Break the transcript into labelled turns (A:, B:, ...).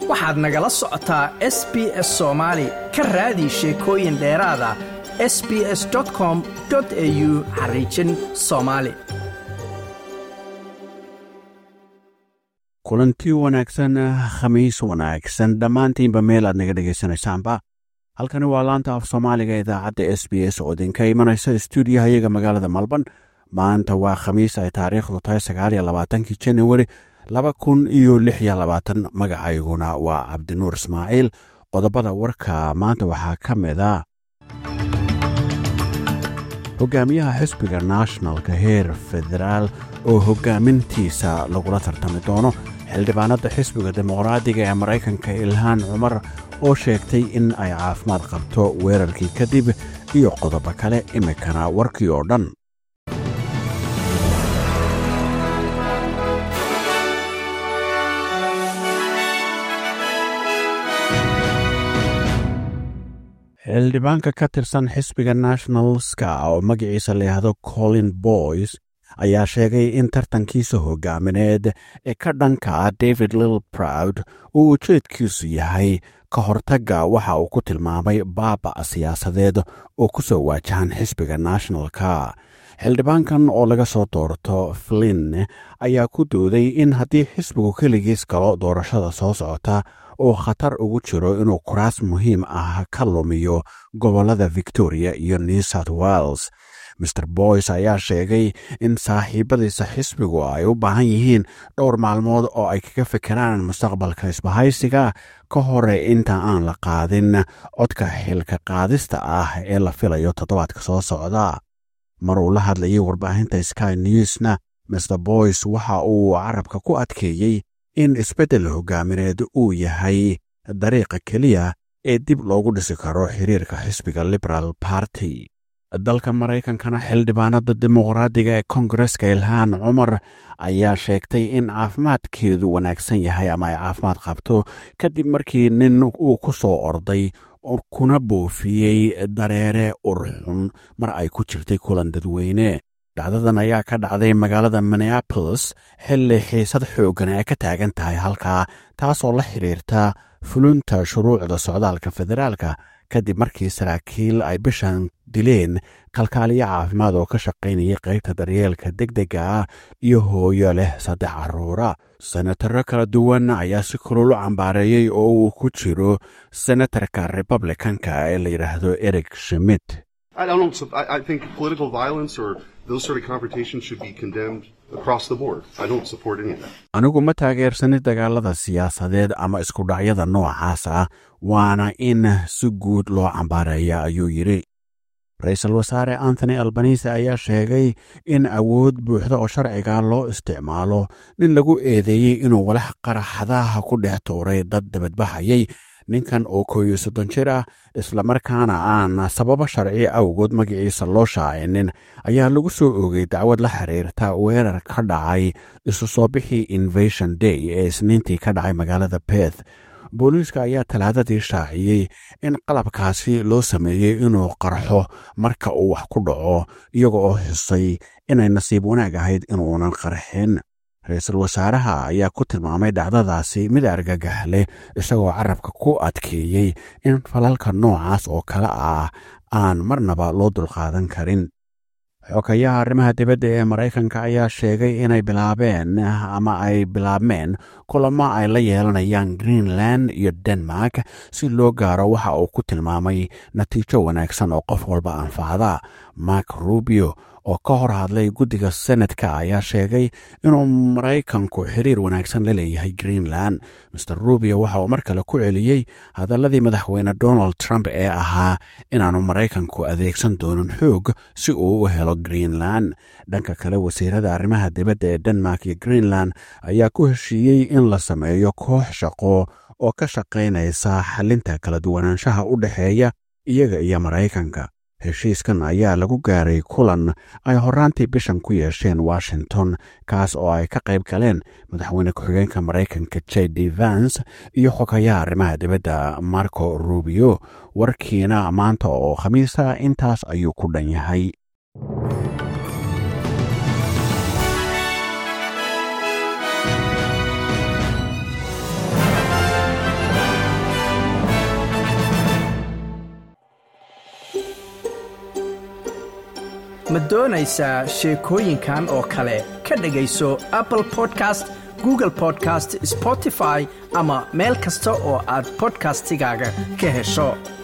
A: waxaad nagala socotaa s b s soomaali ka raadi sheekooyin dheeraada s b s com au xariijin soomaali
B: kulanti wanaagsan khamiis wanaagsan dhammaantiinba meel aad naga dhegaysanaysaanba halkani waa laanta af soomaaliga idaacadda s b s oo idinka imanaysa stuudiyaha iyaga magaalada malban maanta waa khamiis ay taariikhdu tahay sagaaliyo labaatankii januari laba kun iyo lix iyo labaatan magacayguna waa cabdinuur ismaaciil qodobada warka maanta waxaa ka mid a hogaamiyaha xisbiga nationalka heer federaal oo hogaamintiisa lagula tartami doono xildhibaanadda xisbiga dimuqraadiga ee maraykanka ilhaan cumar oo sheegtay in ay caafimaad qabto weerarkii kadib iyo qodobo kale iminkana warkii oo dhan xildhibaanka ka tirsan xisbiga nationalska oo magaciisa layihahdo colin boys ayaa sheegay in tartankiisa hogaamineed ee ka dhanka ah david lill proud uu ujeedkiisu yahay ka hortagga waxa uu ku tilmaamay baaba' siyaasadeed oo ku soo waajahan xisbiga nationalka xildhibaankan oo laga soo doorto flin ayaa ku dooday in haddii xisbigu keligiis galo doorashada soo socota oo khatar ugu jiro inuu kuraas muhiim ah ka lumiyo gobollada victoria iyo new south wales maer boys ayaa sheegay in saaxiibadiisa xisbigu ay u baahan yihiin dhowr maalmood oo ay kaga fekeraan mustaqbalka isbahaysiga ka hore inta aan la qaadin codka xilka qaadista ah ee la filayo toddobaadka soo socda mar uu la hadlayay warbaahinta sky newsna maer boys waxa uu carabka ku adkeeyey in isbeddel hogaamineed uu yahay dariiqa keliya ee dib loogu dhisi karo xiriirka xisbiga liberal barty dalka maraykankana xildhibaanada dimuqraadiga ee kongareska ilhaan cumar ayaa sheegtay in caafimaadkeedu wanaagsan yahay ama ay caafimaad qabto kadib markii nin uu ku soo orday kuna boofiyey dareere urxun mar ay ku jirtay kulan dadweyne dhacdadan ayaa ka dhacday magaalada minneabolis xilli xiisad xooggan ay ka taagan tahay halkaa taasoo la xidhiirta fulinta shuruucda socdaalka federaalka kadib markii saraakiil ay bishan dileen kalkaaliyo caafimaad oo ka shaqaynayay qaybta daryeelka deg dega ah iyo hooyo leh saddex caruura senataro kala duwan ayaa si kulul u cambaareeyey oo uu ku jiro senatarka republicanka ee la yidhaahdo eric shimit
C: those sort of confrontations should be condemned across the board. I don't support any of that.
B: anigu ma taageersanin dagaalada siyaasadeed ama iskudhacyada noocaas ah waana in si guud loo cambaareeya ayuu yidhi ra-iisul wasaare anthony albanise ayaa sheegay in awood buuxda oo sharciga loo isticmaalo nin lagu eedeeyey inuu walax qaraxadaha ku dhex tuuray dad dabadbaxayay ninkan oo kooyo soddon jir ah islamarkaana aan sababo sharci awgood magaciisa loo shaacinin ayaa lagu soo oogay dacwad la xiriirta weerar ka dhacay isu soo bixii invasion day ee isniintii ka dhacay magaalada beth booliiska ayaa talaadadii shaaciyey in qalabkaasi loo sameeyey inuu qarxo marka uu wax ku dhaco iyaga oo xusay inay nasiib wanaag ahayd inuunan qarxin ra-iisul wasaaraha ayaa ku tilmaamay dhacdadaasi mid argagax leh isagoo carabka ku adkeeyey in falalka noocaas oo kale ah aan marnaba loo dulqaadan karin xogayaha arrimaha dibadda ee maraykanka ayaa sheegay inay bilaabeen ama ay bilaabmeen kulamo ay la yeelanayaan greenland iyo denmark si loo gaaro waxa uu ku tilmaamay natiijo wanaagsan oo qof walba anfacda mark rubio oo ka hor hadlay guddiga senatka ayaa sheegay inuu maraykanku xiriir wanaagsan la leeyahay greenland maer rubio waxa uu mar kale ku celiyey hadalladii madaxweyne donald trump ee ahaa inaanu maraykanku adeegsan doonin xoog si uu u helo greenland dhanka kale wasiirada arrimaha dibadda ee denmark iyo greenland ayaa ku heshiiyey in la sameeyo koox shaqo oo ka shaqaynaysa xalinta kala duwanaanshaha u dhexeeya iyaga iyo maraykanka heshiiskan ayaa lagu gaaray kulan ay horaantii bishan ku yeesheen washington kaas oo ay ka qayb galeen madaxweyne ku-xigeenka maraykanka j d vans iyo xogayaha arrimaha dibadda marco rubio warkiina maanta oo khamiisa intaas ayuu ku dhan yahay
A: ma doonaysaa sheekooyinkan oo kale ka dhegayso apple podcast google podcast spotify ama meel kasta oo aad bodkastigaaga ka hesho